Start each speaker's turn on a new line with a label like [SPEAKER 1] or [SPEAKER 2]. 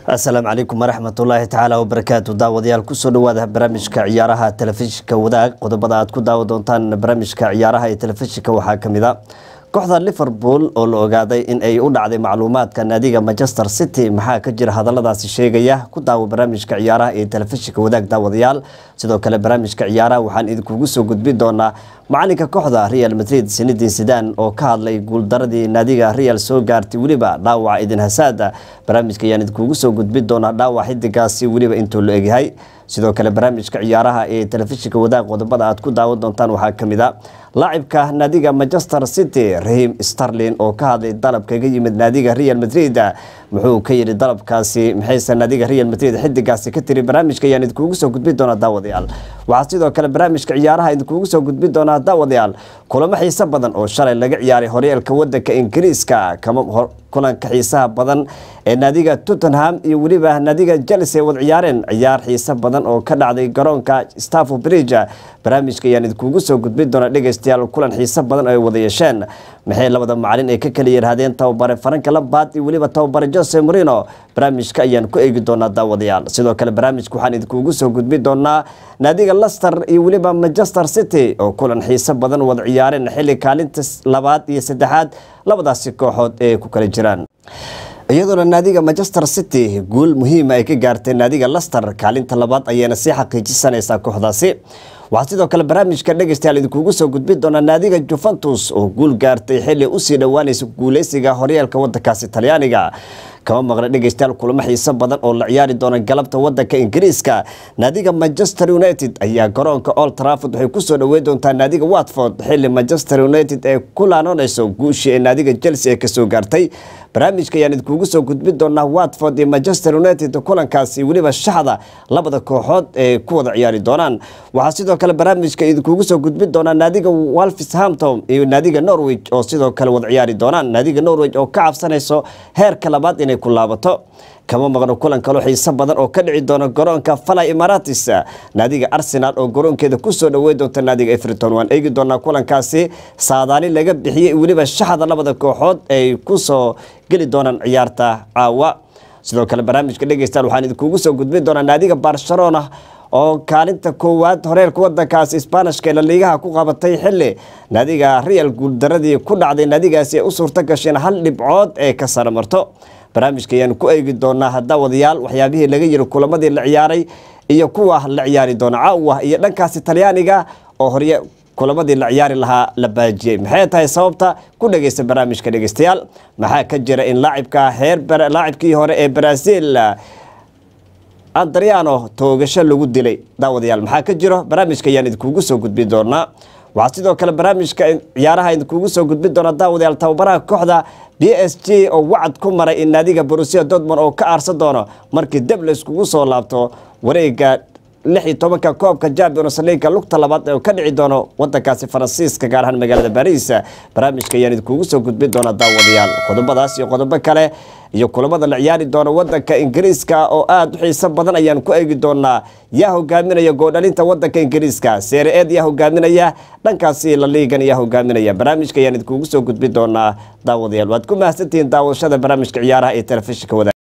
[SPEAKER 1] asalaamu calaykum waraxmatullaahi tacaala wabarakaatu daawadayaal kusoo dhawaada barnaamijka ciyaaraha telefishinka wadaag qodobada aad ku daawa doontaan barnaamijka ciyaaraha ee telefishinka waxaa kamid a kooxda liverpool oo la ogaaday in ay u dhacday macluumaadka naadiga manchester city maxaa ka jira hadaladaasi sheegaya ku daawo barnaamijka ciyaaraha ee telefishinka wadaag daawadayaal sidoo kale barnaamijka ciyaaraha waxaan idinkugu soo gudbin doonaa macalinka kooxda real madrid sinidin sidan oo ka hadlay guuldaradii naadiga real soo gaartay weliba dhaawaca idin hasaada barnaamijka ayaan idinkugu soo gudbin doonaa dhaawac xidigaasi weliba intuu la egyahay sidoo kale barnaamijka ciyaaraha ee telefishinka wadaag qodobada aad ku daawan doontaan waxaa kamid a laacibka naadiga manchester city rahim starlin oo ka hadlay dalab kaga yimid naadiga real madrid muxuu ka yidhi dalabkaasi maxayse naadiga real madrid xidigaasi ka tiri barnaamijka ayaan idinkugu soo gudbin doonaa daawadayaal waxaa sidoo kale barnaamijka ciyaaraha idinkugu soo gudbin doonaa daawadayaal kulamo xiiso badan oo shalay laga ciyaaray horyaalka wadanka ingiriiska kama kulanka xiisaha badan ee naadiga tottenham iyo weliba naadiga chelsea wad ciyaareen ciyaar xiiso badan oo ka dhacday garoonka stafford bridge barnaamijka ayaan idinkugu soo gudbin doonaa dhegeystayaal kulan xiiso badan oo ay wada yeesheen maxay labada macalin ay ka kala yiraahdeen tababare faranka labaad iyo weliba tababare jose marino barnaamijka ayaan ku eegi doonaa daawadayaal sidoo kale barnaamijka waxaan idinkugu soo gudbin doonaa naadiga lester iyo weliba manchester city oo kulan xiiso badan wada ciyaareen xilli kaalinta labaad iyo saddexaad labadaasi kooxood ee ku kala jiraan iyadoona naadiga manchester city guul muhiima ay ka gaartay naadiga lester kaalinta labaad ayayna sii xaqiijisanaysaa kooxdaasi waxaa sidoo kale barnaamijka dhegeystayaal idinkugu soo gudbin doonaa naadiga juventus oo guul gaartay xilli usii dhowaanaysa guuleysiga horyaalka wadankaasi talyaaniga kama maqna dhegeystayaal kulamo xiiso badan oo la ciyaari doona galabta wadanka ingiriiska naadiga manchester united ayaa garoonka old trafford waxay kusoo dhaweyn doontaa naadiga watford xilli manchester united ee ku laanoonayso guushii ee naadiga chelsea ee kasoo gaartay barnaamijka ayaan idinkugu soo gudbin doonaa watford iyo manchester united kulankaasi weliba shaxda labada kooxood ee ku wada ciyaari doonaan waxaa sidoo kale barnaamijka idinkugu soo gudbin doonaa naadiga wolfishampton iyo naadiga norwich oo sidoo kale wada ciyaari doonaan naadiga norwich oo ka cabsanayso heerka labaad inay ku laabato kama maqno kulan kaloo xiiso badan oo ka dhici doona garoonka fala imaratis naadiga arsenal oo garoonkeeda kusoo dhaweyn doonta naadiga everton waan eegi doonaa kulankaasi saadaali laga bixiyey weliba shaxda labada kooxood ay kusoo geli doonaan ciyaarta caawa sidoo kale barnaamijka dhegeystayaal waxaan idinkugu soo gudbin doonaa naadiga barcelona oo kaalinta koowaad horeerka wadankaasi sbaanishka ee laliigaha ku qabatay xili naadiga real guuldaradii ku dhacday naadigaasi ay u suurto gasheen hal dhibcood ee ka sara marto barnaamijka ayaan ku eegi doonaa haddaawadayaal waxyaabihii laga yiri kulamadii la ciyaaray iyo kuwa la ciyaari doona caawa iyo dhankaasi talyaaniga oo horye kulamadii la ciyaari lahaa la baajiyey maxay tahay sababta ku dhegeysta barnaamijka dhegeystayaal maxaa ka jira in laacibka heer laacibkii hore ee brazil andriano toogasho lagu dilay daawadayaal maxaa ka jiro barnaamijka ayaan idinkugu soo gudbin doonaa waxaa sidoo kale barnaamijka ciyaaraha idinkugu soo gudbin doona daawadayaal tababaraha kooxda b s g oo wacad ku maray in naadiga borusia dortmond oo ka aarsan doono markii deb la iskugu soo laabto wareega lix iyo tobanka koobka champions leaga lugta labaad ee ka dhici doono wadankaasi faransiiska gaar ahaan magaalada baris barnaamijka ayaan idinkugu soo gudbin doona daawadayaal qodobadaas iyo qodobo kale iyo kulamada la ciyaari doona wadanka ingiriiska oo aada u xiiso badan ayaan ku eegi doonaa yaa hogaaminaya goodhalinta wadanka ingiriiska seere-eed yaa hogaaminaya dhankaasi la liigan yaa hogaaminaya barnaamijka ayaan idinkugu soo gudbin doonaa daawadayaal waad ku mahadsantihiin daawashada barnaamijka ciyaaraha ee telefishinka wada